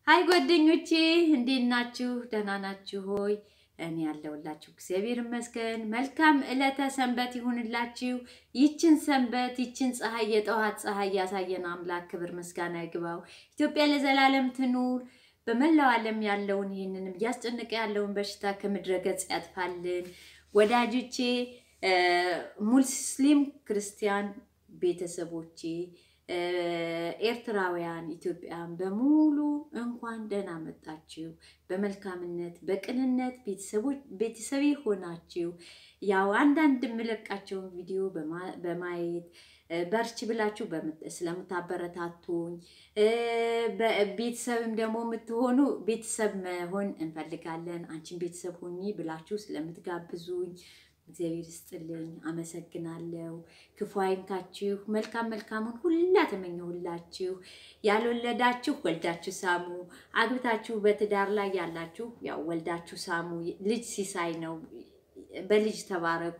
ሀይ ጓደኞቼ እንዴት ናችሁ? ደህና ናችሁ ሆይ? እኔ ያለሁላችሁ እግዚአብሔር ይመስገን። መልካም ዕለተ ሰንበት ይሁንላችሁ። ይችን ሰንበት ይችን ፀሐይ የጠዋት ፀሐይ ያሳየን አምላክ ክብር ምስጋና ይግባው። ኢትዮጵያ ለዘላለም ትኑር። በመላው ዓለም ያለውን ይህንንም እያስጨነቀ ያለውን በሽታ ከምድረ ገጽ ያጥፋልን። ወዳጆቼ፣ ሙስሊም ክርስቲያን ቤተሰቦቼ ኤርትራውያን ኢትዮጵያን በሙሉ እንኳን ደህና መጣችሁ። በመልካምነት በቅንነት ቤተሰቤ ሆናችሁ ያው አንዳንድ የምለቃቸውን ቪዲዮ በማየት በርች ብላችሁ ስለምታበረታቱኝ ቤተሰብም ደግሞ የምትሆኑ ቤተሰብ መሆን እንፈልጋለን አንቺን ቤተሰብ ሆኚ ብላችሁ ስለምትጋብዙኝ እግዚአብሔር ይስጥልኝ፣ አመሰግናለሁ። ክፉ አይንካችሁ፣ መልካም መልካሙን ሁላ ተመኘሁላችሁ። ያልወለዳችሁ ወልዳችሁ ሳሙ፣ አግብታችሁ በትዳር ላይ ያላችሁ ያው ወልዳችሁ ሳሙ። ልጅ ሲሳይ ነው፣ በልጅ ተባረኩ።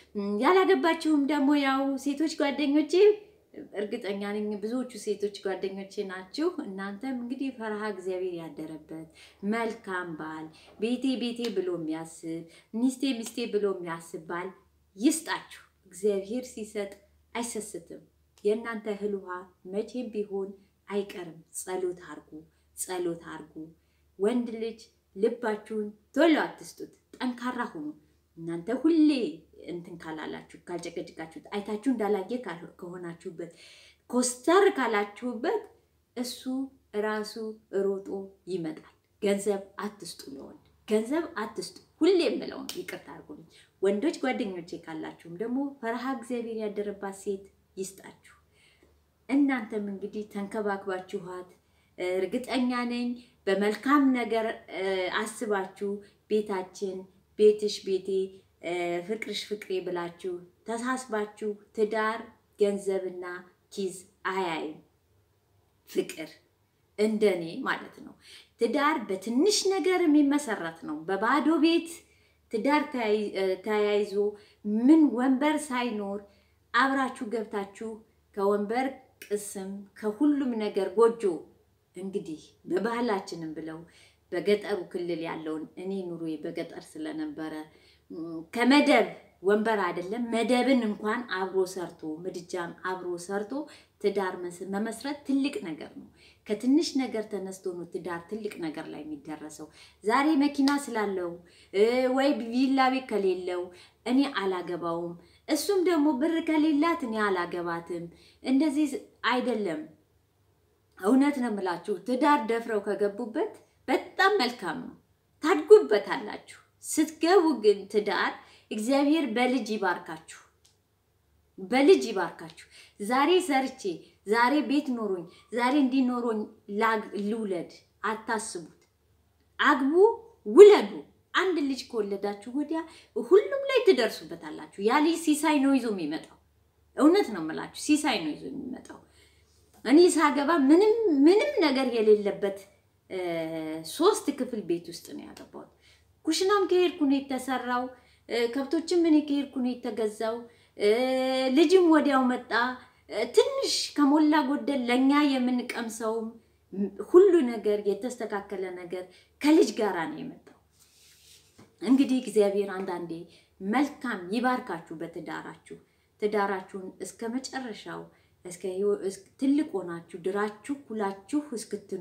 ያላገባችሁም ደግሞ ያው ሴቶች ጓደኞቼ እርግጠኛ ነኝ ብዙዎቹ ሴቶች ጓደኞቼ ናችሁ። እናንተም እንግዲህ ፈርሃ እግዚአብሔር ያደረበት መልካም ባል ቤቴ ቤቴ ብሎ የሚያስብ ሚስቴ ሚስቴ ብሎ የሚያስብ ባል ይስጣችሁ። እግዚአብሔር ሲሰጥ አይሰስትም። የእናንተ እህል ውሃ መቼም ቢሆን አይቀርም። ጸሎት አርጉ፣ ጸሎት አርጉ። ወንድ ልጅ ልባችሁን ቶሎ አትስጡት፣ ጠንካራ ሁኑ። እናንተ ሁሌ እንትን ካላላችሁ ካልጨቀጭቃችሁት አይታችሁ እንዳላየ ከሆናችሁበት ኮስተር ካላችሁበት እሱ ራሱ ሮጦ ይመጣል። ገንዘብ አትስጡ፣ ለወንድ ገንዘብ አትስጡ። ሁሌ የምለው ነው። ይቅርታ አድርጉልኝ ወንዶች ጓደኞቼ ካላችሁም ደግሞ ፈርሃ እግዚአብሔር ያደረባት ሴት ይስጣችሁ። እናንተም እንግዲህ ተንከባክባችኋት እርግጠኛ ነኝ በመልካም ነገር አስባችሁ ቤታችን ቤትሽ ቤቴ ፍቅርሽ ፍቅሬ ብላችሁ ተሳስባችሁ ትዳር ገንዘብና ኪዝ አያይም። ፍቅር እንደኔ ማለት ነው። ትዳር በትንሽ ነገር የሚመሰረት ነው። በባዶ ቤት ትዳር ተያይዞ ምን ወንበር ሳይኖር አብራችሁ ገብታችሁ ከወንበር ቅስም ከሁሉም ነገር ጎጆ እንግዲህ በባህላችንም ብለው በገጠሩ ክልል ያለውን እኔ ኑሮዬ በገጠር ስለነበረ ከመደብ ወንበር አይደለም መደብን እንኳን አብሮ ሰርቶ ምድጃን አብሮ ሰርቶ ትዳር መመስረት ትልቅ ነገር ነው። ከትንሽ ነገር ተነስቶ ነው ትዳር ትልቅ ነገር ላይ የሚደረሰው። ዛሬ መኪና ስላለው ወይ ቪላ ቤት ከሌለው እኔ አላገባውም፣ እሱም ደግሞ ብር ከሌላት እኔ አላገባትም። እንደዚህ አይደለም። እውነት ነው የምላችሁ። ትዳር ደፍረው ከገቡበት በጣም መልካም ነው፣ ታድጉበታላችሁ። ስትገቡ ግን ትዳር እግዚአብሔር በልጅ ይባርካችሁ፣ በልጅ ይባርካችሁ። ዛሬ ሰርቼ ዛሬ ቤት ኖሮኝ ዛሬ እንዲኖሮኝ ልውለድ አታስቡት። አግቡ፣ ውለዱ። አንድ ልጅ ከወለዳችሁ ወዲያ ሁሉም ላይ ትደርሱበታላችሁ። ያ ልጅ ሲሳይ ነው ይዞ የሚመጣው። እውነት ነው የምላችሁ፣ ሲሳይ ነው ይዞ የሚመጣው። እኔ ሳገባ ምንም ምንም ነገር የሌለበት ሶስት ክፍል ቤት ውስጥ ነው ያገባሁት። ኩሽናም ከሄድኩ ነው የተሰራው። ከብቶችም እኔ ከሄድኩ ነው የተገዛው። ልጅም ወዲያው መጣ። ትንሽ ከሞላ ጎደል ለእኛ የምንቀምሰውም ሁሉ ነገር የተስተካከለ ነገር ከልጅ ጋራ ነው የመጣው። እንግዲህ እግዚአብሔር አንዳንዴ መልካም ይባርካችሁ በትዳራችሁ ትዳራችሁን እስከ መጨረሻው ትልቅ ሆናችሁ ድራችሁ ኩላችሁ እስክትኑ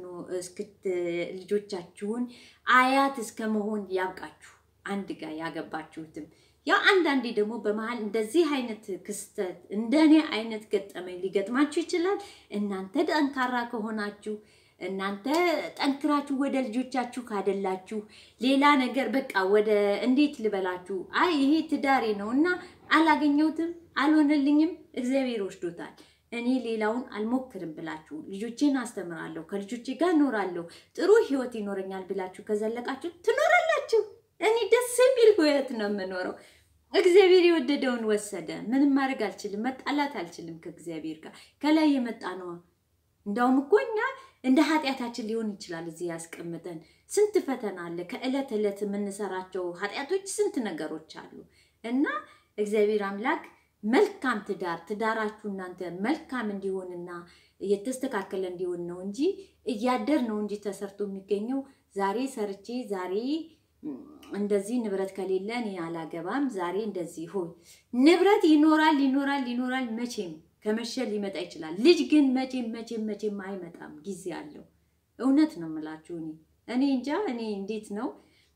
ልጆቻችሁን አያት እስከ መሆን ያብቃችሁ። አንድ ጋር ያገባችሁትም ያው አንዳንዴ ደግሞ በመሀል እንደዚህ አይነት ክስተት እንደኔ አይነት ገጠመኝ ሊገጥማችሁ ይችላል። እናንተ ጠንካራ ከሆናችሁ እናንተ ጠንክራችሁ ወደ ልጆቻችሁ ካደላችሁ ሌላ ነገር በቃ ወደ እንዴት ልበላችሁ፣ አይ ይሄ ትዳሬ ነው እና አላገኘሁትም፣ አልሆነልኝም፣ እግዚአብሔር ወስዶታል እኔ ሌላውን አልሞክርም ብላችሁ ልጆቼን አስተምራለሁ፣ ከልጆቼ ጋር እኖራለሁ፣ ጥሩ ህይወት ይኖረኛል ብላችሁ ከዘለቃችሁ ትኖራላችሁ። እኔ ደስ የሚል ህይወት ነው የምኖረው። እግዚአብሔር የወደደውን ወሰደ። ምንም ማድረግ አልችልም፣ መጣላት አልችልም ከእግዚአብሔር ጋር። ከላይ የመጣ ነዋ። እንዳውም እኮ እኛ እንደ ኃጢአታችን ሊሆን ይችላል እዚህ ያስቀምጠን። ስንት ፈተና አለ። ከዕለት ዕለት የምንሰራቸው ኃጢአቶች ስንት ነገሮች አሉ እና እግዚአብሔር አምላክ መልካም ትዳር ትዳራችሁ እናንተ መልካም እንዲሆንና የተስተካከለ እንዲሆን ነው እንጂ እያደር ነው እንጂ ተሰርቶ የሚገኘው ዛሬ ሰርቼ ዛሬ እንደዚህ ንብረት ከሌለ እኔ አላገባም፣ ዛሬ እንደዚህ ሆይ ንብረት ይኖራል ይኖራል ይኖራል። መቼም ከመሸ ሊመጣ ይችላል። ልጅ ግን መቼም መቼም መቼም አይመጣም፣ ጊዜ አለው። እውነት ነው የምላችሁ። እኔ እኔ እንጃ እኔ እንዴት ነው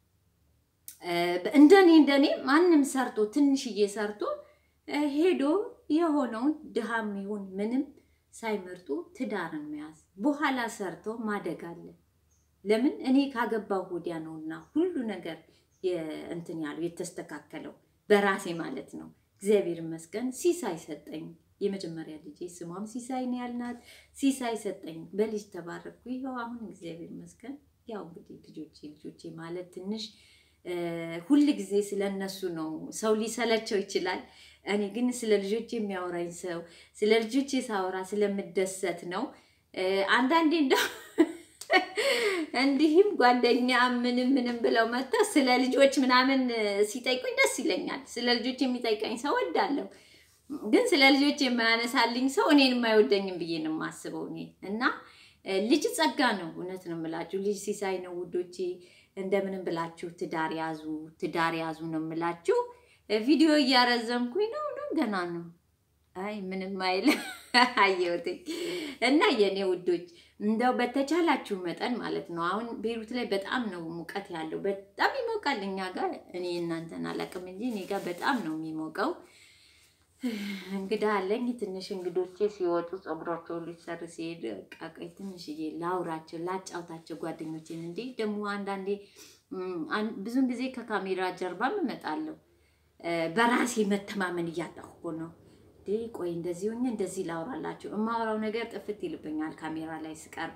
እንደኔ እንደኔ ማንም ሰርቶ ትንሽዬ ሰርቶ ሄዶ የሆነውን ድሃም ይሁን ምንም ሳይመርጡ ትዳርን መያዝ በኋላ ሰርቶ ማደግ አለ። ለምን እኔ ካገባው ወዲያ ነውና ሁሉ ነገር እንትን ያለው የተስተካከለው በራሴ ማለት ነው። እግዚአብሔር ይመስገን ሲሳይ ሰጠኝ። የመጀመሪያ ልጄ ስሟም ሲሳይ ነው ያልናት። ሲሳይ ሰጠኝ፣ በልጅ ተባረኩ። ይኸው አሁን እግዚአብሔር ይመስገን። ያው እንግዲህ ልጆቼ ልጆቼ ማለት ትንሽ ሁል ጊዜ ስለ እነሱ ነው ሰው ሊሰለቸው ይችላል። እኔ ግን ስለ ልጆቼ የሚያወራኝ ሰው ስለ ልጆቼ ሳወራ ስለምደሰት ነው። አንዳንዴ እንደው እንዲህም ጓደኛ ምንም ምንም ብለው መጥታ ስለ ልጆች ምናምን ሲጠይቁኝ ደስ ይለኛል። ስለ ልጆች የሚጠይቀኝ ሰው ወዳለሁ፣ ግን ስለ ልጆች የማያነሳልኝ ሰው እኔን የማይወደኝም ብዬ ነው የማስበው እኔ እና ልጅ ጸጋ ነው። እውነት ነው የምላችሁ፣ ልጅ ሲሳይ ነው ውዶቼ። እንደምንም ብላችሁ ትዳር ያዙ፣ ትዳር ያዙ ነው የምላችሁ። ቪዲዮ እያረዘምኩኝ ነው ነው ገና ነው። አይ ምንም አይል አየሁትኝ እና የኔ ውዶች እንደው በተቻላችሁ መጠን ማለት ነው። አሁን ቤሩት ላይ በጣም ነው ሙቀት ያለው፣ በጣም ይሞቃል። እኛ ጋር እኔ እናንተን አላውቅም እንጂ እኔ ጋር በጣም ነው የሚሞቀው። እንግዳ አለኝ። ትንሽ እንግዶቼ ሲወጡ ፀጉራቸውን ሊሰር ሲሄድ ቃቀይ ትንሽዬ ላውራቸው ላጫውታቸው ጓደኞቼን። እንዲህ ደግሞ አንዳንዴ ብዙን ጊዜ ከካሜራ ጀርባም እመጣለሁ። በራሴ መተማመን እያጣሁ ነው። ቆይ እንደዚህ ሆኜ እንደዚህ ላውራላቸው የማወራው ነገር ጥፍት ይልብኛል ካሜራ ላይ ስቀርብ።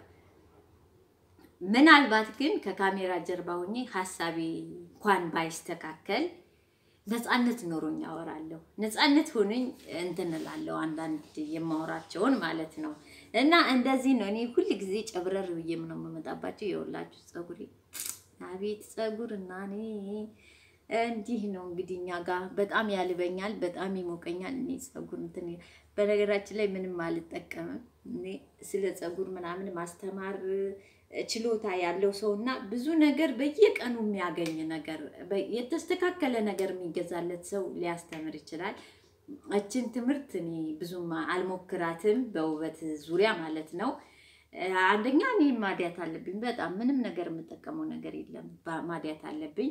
ምናልባት ግን ከካሜራ ጀርባ ሆኜ ሀሳቤ እንኳን ባይስተካከል ነፃነት ኖሮኝ አወራለሁ። ነፃነት ሆነኝ እንትን እላለሁ አንዳንድ የማወራቸውን ማለት ነው። እና እንደዚህ ነው። እኔ ሁል ጊዜ ጨብረር ብዬም ነው የምመጣባቸው። የወላችሁ ፀጉሬ አቤት ፀጉር እና እኔ እንዲህ ነው እንግዲህ እኛ ጋር በጣም ያልበኛል፣ በጣም ይሞቀኛል። እኔ ፀጉር እንትን በነገራችን ላይ ምንም አልጠቀምም። እኔ ስለ ፀጉር ምናምን ማስተማር ችሎታ ያለው ሰው እና ብዙ ነገር በየቀኑ የሚያገኝ ነገር የተስተካከለ ነገር የሚገዛለት ሰው ሊያስተምር ይችላል። እችን ትምህርት እኔ ብዙም አልሞክራትም፣ በውበት ዙሪያ ማለት ነው። አንደኛ እኔ ማዲያት አለብኝ። በጣም ምንም ነገር የምጠቀመው ነገር የለም። ማዲያት አለብኝ።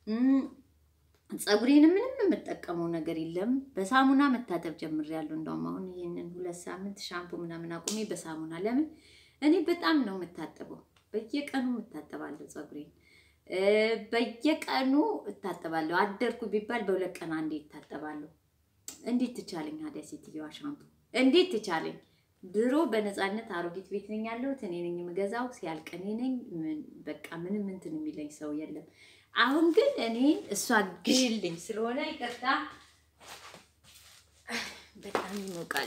ፀጉሬን ምንም የምጠቀመው ነገር የለም። በሳሙና መታጠብ ጀምሬያለሁ። እንደውም አሁን ይህንን ሁለት ሳምንት ሻምፑ ምናምን አቁሜ በሳሙና ለምን እኔ በጣም ነው የምታጠበው። በየቀኑ እታጠባለሁ ፀጉሬን በየቀኑ እታጠባለሁ። አደርኩ ቢባል በሁለት ቀን አንዴ እታጠባለሁ። እንዴት ትቻለኝ ታዲያ ሴትዮዋ ሻምፑ እንዴት ትቻለኝ? ድሮ በነፃነት አሮጊት ቤት ነኝ ያለሁት እኔ ነኝ የምገዛው። ሲያልቅ እኔ ነኝ። በቃ ምንም እንትን የሚለኝ ሰው የለም። አሁን ግን እኔ እሷ ግዥልኝ ስለሆነ ይቅርታ፣ በጣም ይሞቃል።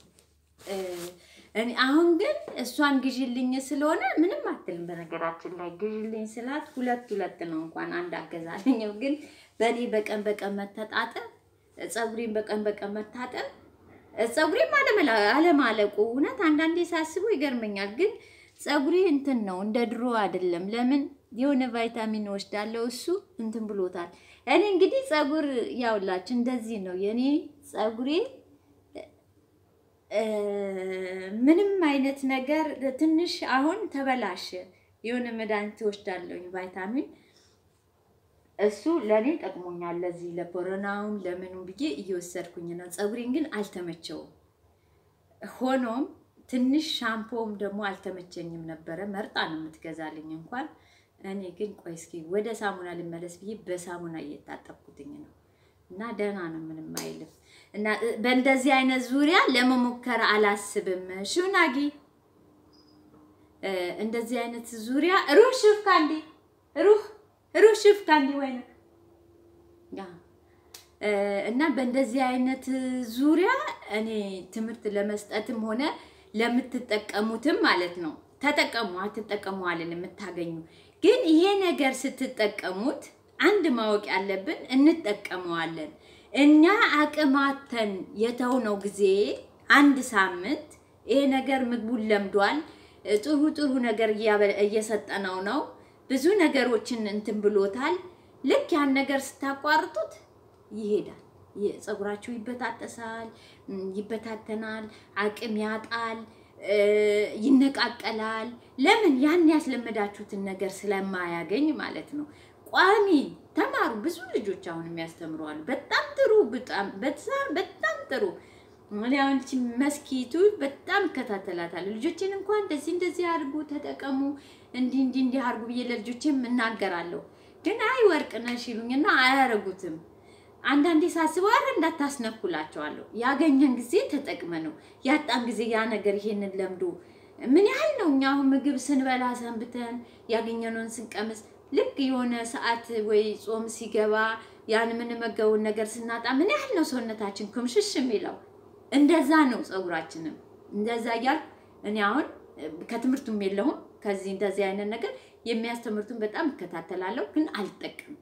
እኔ አሁን ግን እሷን ግዥልኝ ስለሆነ ምንም አትልም። በነገራችን ላይ ግዥልኝ ስላት ሁለት ሁለት ነው እንኳን አንድ አገዛልኝም። ግን በእኔ በቀን በቀን መተጣጠብ፣ ፀጉሬን በቀን በቀን መታጠብ፣ ፀጉሬም አለማለቁ እውነት አንዳንዴ ሳስበው ይገርመኛል። ግን ፀጉሬ እንትን ነው እንደ ድሮ አይደለም። ለምን የሆነ ቫይታሚን ወስዳለው እሱ እንትን ብሎታል። እኔ እንግዲህ ፀጉር ያውላችሁ እንደዚህ ነው የኔ ፀጉሬ ምንም አይነት ነገር ትንሽ አሁን ተበላሸ። የሆነ መድኃኒት ወስዳለሁኝ ቫይታሚን፣ እሱ ለእኔ ጠቅሞኛል። ለዚህ ለኮሮናውም ለምኑም ብዬ እየወሰድኩኝ ነው። ፀጉሬን ግን አልተመቸውም። ሆኖም ትንሽ ሻምፖም ደግሞ አልተመቸኝም ነበረ። መርጣ ነው የምትገዛልኝ እንኳን እኔ ግን ቆይ እስኪ ወደ ሳሙና ልመለስ ብዬ በሳሙና እየታጠብኩትኝ ነው እና ደህና ነው፣ ምንም አይልም። እና በእንደዚህ አይነት ዙሪያ ለመሞከር አላስብም። ሹናጊ እንደዚህ አይነት ዙሪያ ሩህ ሽፍ ካንዲ ሩህ ሩህ ሽፍ ካንዲ ወይ እና በእንደዚህ አይነት ዙሪያ እኔ ትምህርት ለመስጠትም ሆነ ለምትጠቀሙትም ማለት ነው ተጠቀሙ፣ አትጠቀሙ አለን የምታገኙ ግን ይሄ ነገር ስትጠቀሙት አንድ ማወቅ ያለብን እንጠቀመዋለን። እኛ አቅማተን የተውነው ጊዜ አንድ ሳምንት ይሄ ነገር ምግቡን ለምዷል። ጥሩ ጥሩ ነገር እያበ- እየሰጠነው ነው። ብዙ ነገሮችን እንትን ብሎታል። ልክ ያን ነገር ስታቋርጡት ይሄዳል። ይ- ፀጉራችሁ ይበጣጠሳል፣ ም፣ ይበታተናል፣ አቅም ያጣል፣ እ፣ ይነቃቀላል። ለምን? ያን ያስለመዳችሁትን ነገር ስለማያገኝ ማለት ነው። ቋሚ ተማሩ። ብዙ ልጆች አሁን የሚያስተምሩ አሉ። በጣም ጥሩ፣ በጣም በጣም በጣም ጥሩ። እኔ አሁን ይህቺ መስኪቱ በጣም እከታተላታለሁ። ልጆችን እንኳን እንደዚህ እንደዚህ አድርጉ፣ ተጠቀሙ፣ እንዲህ እንዲህ እንዲህ አድርጉ ብዬ ለልጆቼም እናገራለሁ። ግን አይ ወርቅ ነሽ ይሉኝና አያረጉትም። አንዳንዴ ሳስበው አረ እንዳታስነኩላቸዋለሁ። ያገኘን ጊዜ ተጠቅመ ነው ያጣን ጊዜ ያ ነገር ይሄንን ለምዶ ምን ያህል ነው እኛ አሁን ምግብ ስንበላ ሰንብተን ያገኘነውን ስንቀምስ ልክ የሆነ ሰዓት ወይ ጾም ሲገባ ያን የምንመገበውን ነገር ስናጣ ምን ያህል ነው ሰውነታችን ኩምሽሽ የሚለው። እንደዛ ነው ፀጉራችንም እንደዛ እያል እኔ አሁን ከትምህርቱም የለሁም ከዚህ እንደዚህ አይነት ነገር የሚያስተምሩትን በጣም እከታተላለሁ፣ ግን አልጠቀምም።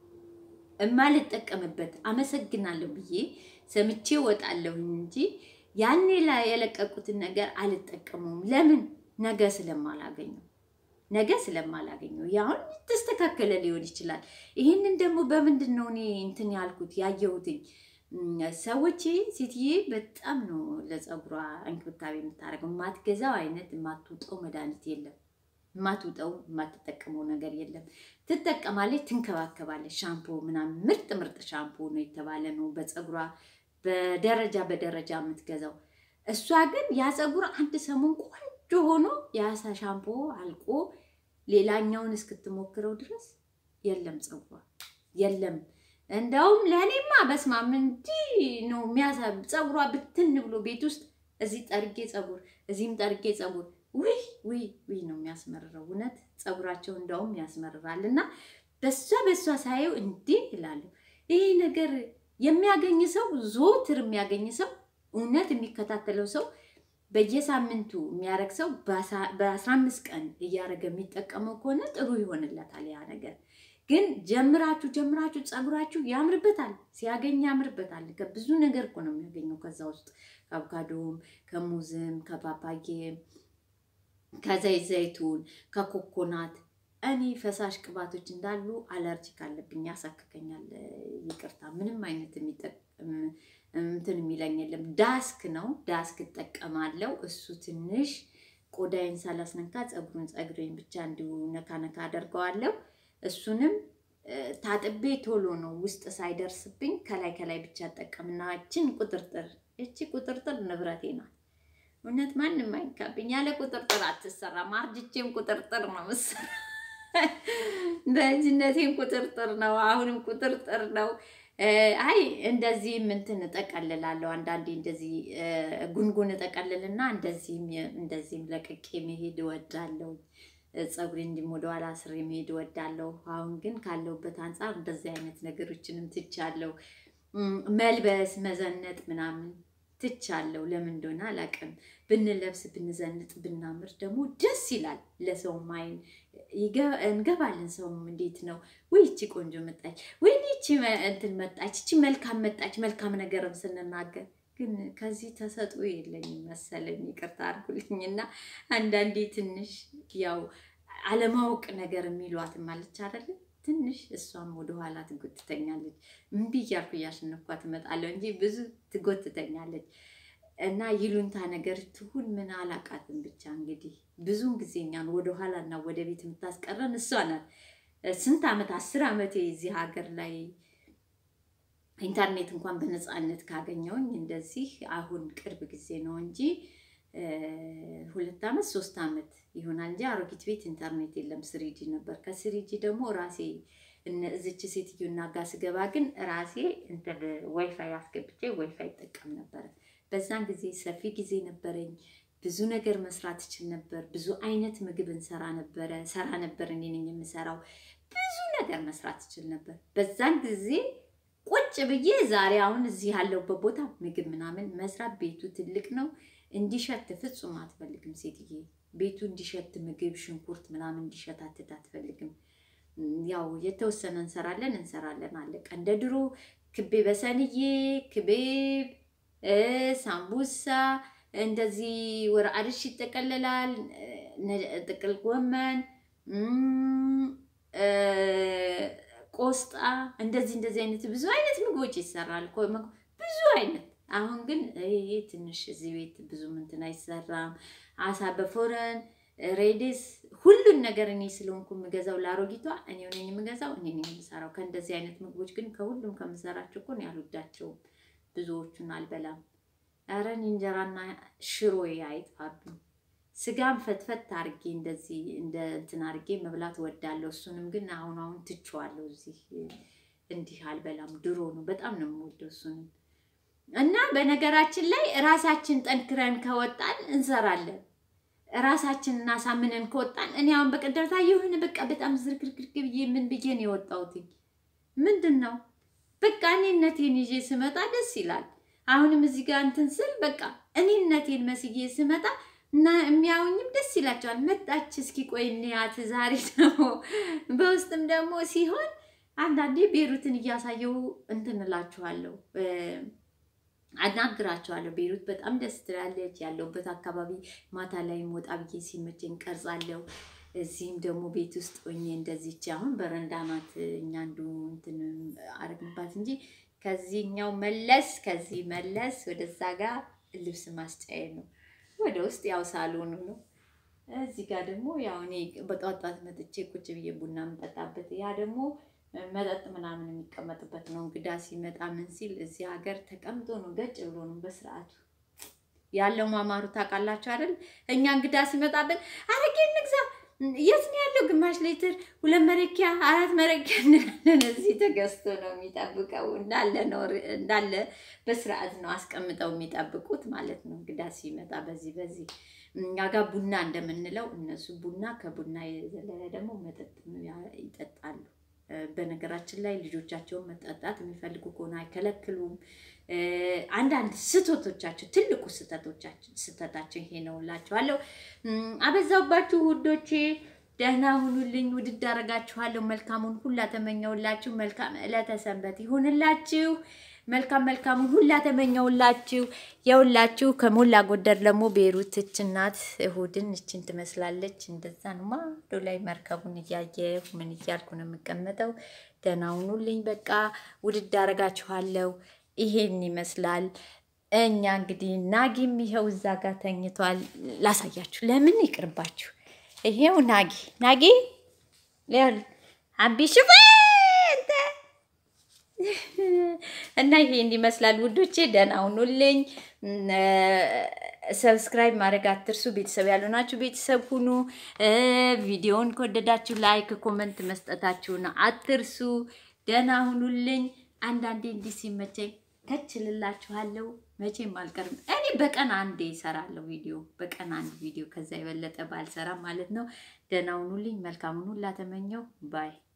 እማልጠቀምበት አመሰግናለሁ ብዬ ሰምቼ ወጣለሁ እንጂ ያኔ ላይ የለቀቁትን ነገር አልጠቀመውም። ለምን? ነገ ስለማላገኘው ነገ ስለማላገኘው ያሁን የተስተካከለ ሊሆን ይችላል። ይህንን ደግሞ በምንድን ነው እኔ እንትን ያልኩት ያየሁትኝ እም፣ ሰዎች ሴትዬ በጣም ነው ለፀጉሯ እንክብካቤ የምታደርገው። የማትገዛው አይነት የማትውጠው መድኃኒት የለም። የማትውጠው የማትጠቀመው ነገር የለም። ትጠቀማለች፣ ትንከባከባለች። ሻምፖ ምናምን ምርጥ ምርጥ ሻምፖ ነው የተባለ ነው በፀጉሯ በደረጃ በደረጃ የምትገዛው። እሷ ግን ያ ፀጉር አንድ ሰሞን ቆንጆ ሆኖ የአሳ ሻምፖ አልቆ ሌላኛውን እስክትሞክረው ድረስ የለም ፀጉሯ የለም። እንደውም ለእኔማ በስማም እንዲህ ነው የሚያሳ ፀጉሯ ብትን ብሎ ቤት ውስጥ እዚህ ጠርጌ ፀጉር እዚህም ጠርጌ ፀጉር ውይ ውይ ውይ ነው የሚያስመርረው። እውነት ፀጉራቸው እንደውም ያስመርራል። እና በሷ በሷ ሳየው እንዲህ ይላለሁ። ይሄ ነገር የሚያገኝ ሰው ዞትር የሚያገኝ ሰው እውነት የሚከታተለው ሰው በየሳምንቱ የሚያደርግ ሰው በአስራ አምስት ቀን እያደረገ የሚጠቀመው ከሆነ ጥሩ ይሆንለታል ያ ነገር። ግን ጀምራችሁ ጀምራችሁ ፀጉራችሁ ያምርበታል፣ ሲያገኝ ያምርበታል። ከብዙ ነገር እኮ ነው የሚያገኘው ከዛ ውስጥ ከአቮካዶም፣ ከሙዝም፣ ከፓፓዬም፣ ከዘይት ዘይቱን፣ ከኮኮናት እኔ ፈሳሽ ቅባቶች እንዳሉ አለርጂክ አለብኝ፣ ያሳክከኛል። ይቅርታ ምንም አይነት የሚጠቅም እንትን የሚለኝ የለም። ዳስክ ነው ዳስክ እጠቀማለሁ። እሱ ትንሽ ቆዳዬን ሳላስነካ ፀጉሩን ፀጉሬን ብቻ እንዲሁ ነካ ነካ አደርገዋለሁ። እሱንም ታጥቤ ቶሎ ነው ውስጥ ሳይደርስብኝ ከላይ ከላይ ብቻ እጠቀምና እችን ቁጥርጥር እቺ ቁጥርጥር ንብረቴ ናት። እውነት ማንም አይንካብኝ። ያለ ቁጥርጥር አትሰራም። አርጅቼም ቁጥርጥር ነው ምሰራ በልጅነቴም ቁጥርጥር ነው፣ አሁንም ቁጥርጥር ነው። አይ እንደዚህም እንትን እጠቀልላለሁ። አንዳንዴ እንደዚህ ጉንጉን እጠቀልልና እንደዚህም እንደዚህም ለቅቄ መሄድ እወዳለሁ። ፀጉሬ እንዲም ወደ ኋላ ስሬ መሄድ እወዳለሁ። አሁን ግን ካለሁበት አንጻር እንደዚህ አይነት ነገሮችንም ትቻለሁ። መልበስ መዘነጥ ምናምን ትቻለሁ። ለምን እንደሆነ አላውቅም። ብንለብስ ብንዘንጥ ብናምር ደግሞ ደስ ይላል። ለሰውም አይን እንገባለን። ሰውም እንዴት ነው ወይ ይቺ ቆንጆ መጣች፣ ወይ ይቺ እንትን መጣች፣ ይቺ መልካም መጣች፣ መልካም ነገርም ስንናገር ግን ከዚህ ተሰጥኦ የለኝም መሰለኝ። ይቅርታ አድርጉልኝ እና አንዳንዴ ትንሽ ያው አለማወቅ ነገር የሚሏትም አለች አይደለ? ትንሽ እሷም ወደኋላ ትጎትተኛለች። እምቢ እያልኩ እያሸነፍኳት እመጣለሁ እንጂ ብዙ ትጎትተኛለች። እና ይሉንታ ነገር ትሁን ምን አላቃትም። ብቻ እንግዲህ ብዙውን ጊዜ እኛን ወደኋላ እና ወደ ቤት የምታስቀረን እሷ ናት። ስንት ዓመት አስር ዓመቴ እዚህ ሀገር ላይ ኢንተርኔት እንኳን በነፃነት ካገኘውኝ እንደዚህ አሁን ቅርብ ጊዜ ነው እንጂ ሁለት ዓመት ሶስት ዓመት ይሆናል እንጂ አሮጊት ቤት ኢንተርኔት የለም። ስሪጂ ነበር። ከስሪጂ ደግሞ ራሴ እዚች ሴትዮና ጋር ስገባ ግን ራሴ እንትን ዋይፋይ አስገብቼ ዋይፋይ ይጠቀም ነበረ። በዛን ጊዜ ሰፊ ጊዜ ነበረኝ። ብዙ ነገር መስራት እችል ነበር። ብዙ አይነት ምግብ እንሰራ ነበረ ሰራ ነበር። እኔ ነኝ የምሰራው። ብዙ ነገር መስራት እችል ነበር በዛን ጊዜ ቁጭ ብዬ ዛሬ አሁን እዚህ ያለሁበት ቦታ ምግብ ምናምን መስራት ቤቱ ትልቅ ነው። እንዲሸት ፍጹም አትፈልግም ሴትዬ። ቤቱ እንዲሸት ምግብ፣ ሽንኩርት ምናምን እንዲሸታትት አትፈልግም። ያው የተወሰነ እንሰራለን እንሰራለን አለቀ። እንደ ድሮ ክቤ በሰንዬ፣ ክቤብ፣ ሳምቡሳ እንደዚህ ወር አርሽ ይጠቀለላል። ጥቅል ጎመን፣ ቆስጣ እንደዚህ እንደዚህ አይነት ብዙ አይነት ምግቦች ይሰራል። ብዙ አይነት አሁን ግን ይሄ ትንሽ እዚህ ቤት ብዙ እንትን አይሰራም። አሳ በፎረን ሬዲስ ሁሉን ነገር እኔ ስለሆንኩ የምገዛው ለአሮጊቷ እኔ ነኝ የምገዛው እኔ ነኝ የምሰራው። ከእንደዚህ አይነት ምግቦች ግን ከሁሉም ከምሰራቸው እኮ እኔ አልወዳቸውም። ብዙዎቹን አልበላም። ኧረ እኔ እንጀራና ሽሮ አይጥፋብኝ። ስጋም ፈትፈት አርጌ እንደዚህ እንደ እንትን አርጌ መብላት ወዳለሁ። እሱንም ግን አሁን አሁን ትቼዋለሁ። እዚህ እንዲህ አልበላም። ድሮ ነው በጣም ነው የምወደው እሱንም እና በነገራችን ላይ ራሳችን ጠንክረን ከወጣን እንሰራለን። ራሳችን እናሳምነን ከወጣን እኔ አሁን በቀደምታ የሆነ በቃ በጣም ዝርክርክርክ ብዬ ምን ብዬ ነው የወጣሁትኝ? ምንድን ነው በቃ እኔነቴን ይዤ ስመጣ ደስ ይላል። አሁንም እዚህ ጋር እንትን ስል በቃ እኔነቴን መስዬ ስመጣ እና የሚያዩኝም ደስ ይላቸዋል። መጣች እስኪ ቆይ እንያት ዛሬ ደግሞ በውስጥም ደግሞ ሲሆን አንዳንዴ ቤሩትን እያሳየው እንትን እላችኋለሁ አናግራቸዋለሁ። ቤሩት በጣም ደስ ትላለች። ያለውበት አካባቢ ማታ ላይ ወጣ ብዬ ሲመቸኝ ቀርጻለሁ። እዚህም ደግሞ ቤት ውስጥ ሆኜ እንደዚች አሁን በረንዳ ናት። እኛ አንዱ እንትን አረግንባት እንጂ ከዚህኛው መለስ ከዚህ መለስ ወደዛ ጋር ልብስ ማስጫዬ ነው። ወደ ውስጥ ያው ሳሎኑ ነው። እዚህ ጋር ደግሞ ያው እኔ በጠዋት ጠዋት መጥቼ ቁጭ ብዬ ቡና የምጠጣበት ያ ደግሞ መጠጥ ምናምን የሚቀመጥበት ነው። እንግዳ ሲመጣ ምን ሲል እዚህ ሀገር ተቀምጦ ነው ገጭ ብሎ ነው በስርዓቱ ያለው ማማሩ ታውቃላችሁ አይደል? እኛ እንግዳ ሲመጣብን አረቄ እንግዛ፣ የት ነው ያለው? ግማሽ ሊትር፣ ሁለት መለኪያ፣ አራት መለኪያ እንላለን። እዚህ ተገዝቶ ነው የሚጠብቀው። እንዳለ ነው እንዳለ በስርዓት ነው አስቀምጠው የሚጠብቁት ማለት ነው። እንግዳ ሲመጣ በዚህ በዚህ እኛ ጋር ቡና እንደምንለው እነሱ ቡና ከቡና የዘለለ ደግሞ መጠጥ ይጠጣሉ። በነገራችን ላይ ልጆቻቸውን መጠጣት የሚፈልጉ ከሆነ አይከለክሉም። አንዳንድ ስህተቶቻቸው ትልቁ ስህተቶቻችን ስህተታቸው ይሄ ነው እላችኋለሁ። አበዛውባችሁ ውዶቼ፣ ደህና ሁኑልኝ። ውድድ አደርጋችኋለሁ። መልካሙን ሁላ ተመኘውላችሁ። መልካም ዕለተ ሰንበት ይሁንላችሁ። መልካም መልካሙን ሁላ ተመኘውላችሁ። የሁላችሁ ከሞላ ጎደር ደግሞ ቤሩት እች ናት። እሁድን እችን ትመስላለች። እንደዛ ነው ማዶ ላይ መርከቡን እያየሁ ምን እያልኩ ነው የምቀመጠው። ደህና ሁኑልኝ። በቃ ውድድ አደርጋችኋለሁ። ይሄን ይመስላል። እኛ እንግዲህ ናጊም ይኸው እዛ ጋር ተኝቷል። ላሳያችሁ። ለምን ይቅርባችሁ። ይሄው ናጊ ናጊ አቢ ሽፋ እና ይሄ እንዲመስላል ውዶቼ፣ ደህና ሁኑልኝ። ሰብስክራይብ ማድረግ አትርሱ። ቤተሰብ ያልሆናችሁ ቤተሰብ ሁኑ። ቪዲዮውን ከወደዳችሁ ላይክ፣ ኮመንት መስጠታችሁን አትርሱ። ደህና ሁኑልኝ። አንዳንዴ እንዲህ ሲመቸኝ ከችልላችኋለሁ። መቼም አልቀርም። እኔ በቀን አንዴ እሰራለሁ ቪዲዮ፣ በቀን አንድ ቪዲዮ፣ ከዛ የበለጠ ባልሰራ ማለት ነው። ደህና ሁኑልኝ። መልካሙን ሁላ ተመኘው ባይ